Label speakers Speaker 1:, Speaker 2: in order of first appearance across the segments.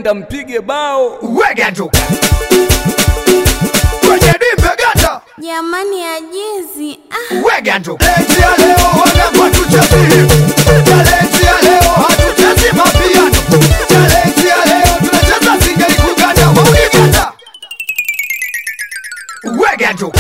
Speaker 1: kampige bao.
Speaker 2: wega tu kwenye dimbe gata
Speaker 3: Jamani ajizi. Ah.
Speaker 2: wega tu leti ya leo wanagwa tuchezi talenti ya leo hatuchezi mapiano talenti ya leo tunacheza singeli kuganda waunigata wega tu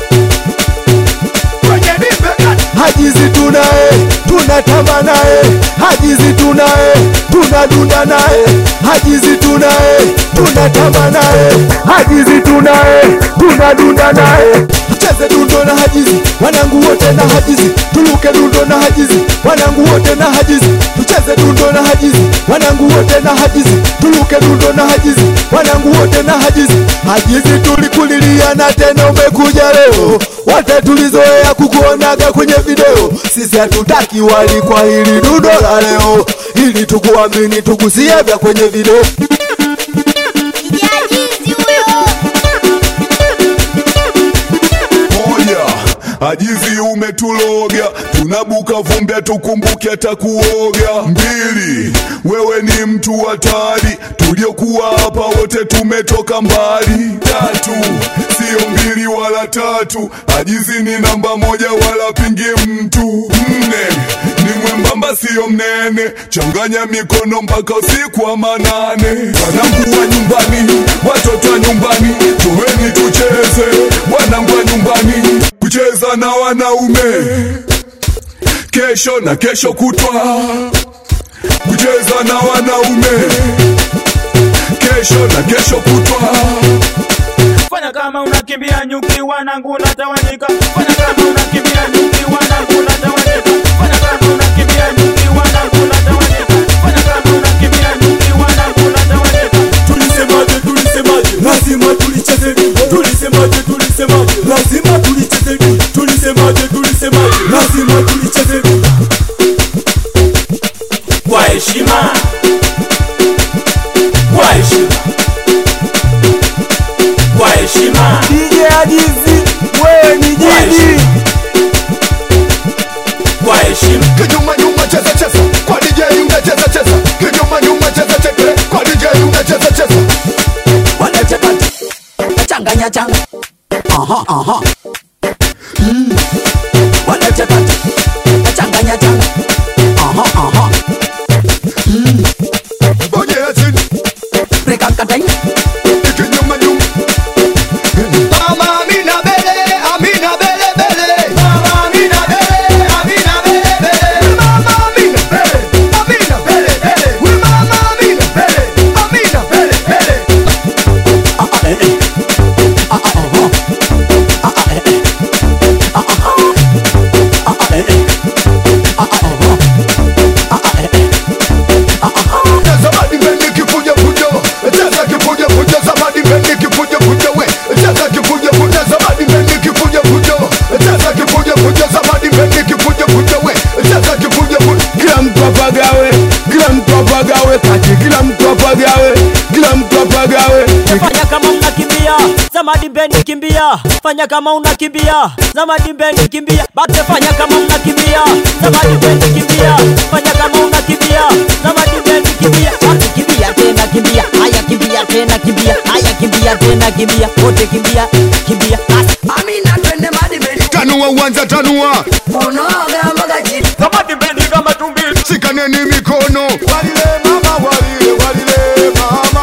Speaker 2: kwenye dimbe gata
Speaker 4: hajizi tunaye tunatamba naye hajizi tunaye tunadunda naye hajizi tunaye tunatamba naye hajizi tunaye tunadunda naye cheze dundo na hajizi wanangu wote na hajizi tuluke dundo na hajizi wanangu wote na hajizi tucheze dundo na hajizi wanangu wote na hajizi tuluke dundo na hajizi wanangu wote na hajizi hajizi tulikulilia na tena umekuja leo wote tulizoea kukuonaga kwenye video sisi hatutaki wali kwa hili dundo la leo ili tukuamini tugusie vya kwenye video
Speaker 3: Ajizi huyo.
Speaker 5: moja ajizi umetuloga tunabuka vumbi tukumbuke hata kuoga mbili wewe ni mtu hatari tuliokuwa hapa wote tumetoka mbali tatu sio mbili wala tatu ajizi ni namba moja wala pingi mtu nne ni mwembamba sio mnene changanya mikono mpaka usiku wa manane wanangu wa nyumbani watoto wa nyumbani tuweni tucheze wanangu wa nyumbani kucheza na wanaume kesho na kesho kutwa kucheza na wanaume kesho na kesho kutwa
Speaker 6: Fanya kama unakimbia nyuki wanangu unatawanyika. Fanya kama unakimbia nyuki wanangu unatawanyika. Fanya kama unakimbia nyuki wanangu unatawanyika. Fanya kama unakimbia nyuki wanangu unatawanyika.
Speaker 4: tulisemaje tulisemaje lazima tulicheze tulisemaje tulisemaje lazima tulicheze tulisemaje tulisemaje lazima tulicheze
Speaker 6: Kwa heshima. Kwa heshima. Kwa heshima.
Speaker 4: DJ Ajizi wewe ni jini
Speaker 6: Kwa heshima.
Speaker 2: kinyuma nyuma cheza cheza kwa DJ unacheza cheza kinyuma nyuma cheza cheza kwa DJ unacheza cheza
Speaker 7: wanachapati changanya changa aha aha mm. wanachapati changanya changa aha aha mm.
Speaker 2: bonyea chini
Speaker 7: rekakatai
Speaker 2: kinyuma nyuma Mama Amina bele, Amina bele bele. Mama Amina bele, Amina bele bele. Mama Amina bele, Amina bele bele. We Mama Amina bele, Amina bele bele.
Speaker 7: ah ah eh eh ah ah aha ah ah eh eh ah ah ah ah eh eh ah ah aha ah ah eh eh ah ah
Speaker 2: Zamani mbendi kifuja fujo, cheza kifuja fujo. Zamani mbendi kifuja fujo we, cheza kifuja fujo. Zamani mbendi kifuja fujo, cheza kifuja fujo. Zamani mbendi kifuja fujo we, cheza kifuja fujo.
Speaker 4: kila mtu apagawe kila mtu apagawe kati kila mtu apagawe kila mtu apagawe
Speaker 8: fanya kama unakimbia zamadi bendi kimbia fanya kama unakimbia zamadi bendi kimbia bate fanya kama unakimbia zamadi bendi kimbia fanya kama unakimbia zamadi bendi kimbia bate kimbia tena kimbia haya kimbia tena kimbia haya kimbia tena kimbia wote kimbia kimbia basi
Speaker 7: amina twende madibeni
Speaker 2: Tanua uwanja tanua,
Speaker 7: unoga mboga chini
Speaker 6: Zamadi bendi kama tumbili.
Speaker 2: shikaneni mikono. Walile mama, walile, walile mama.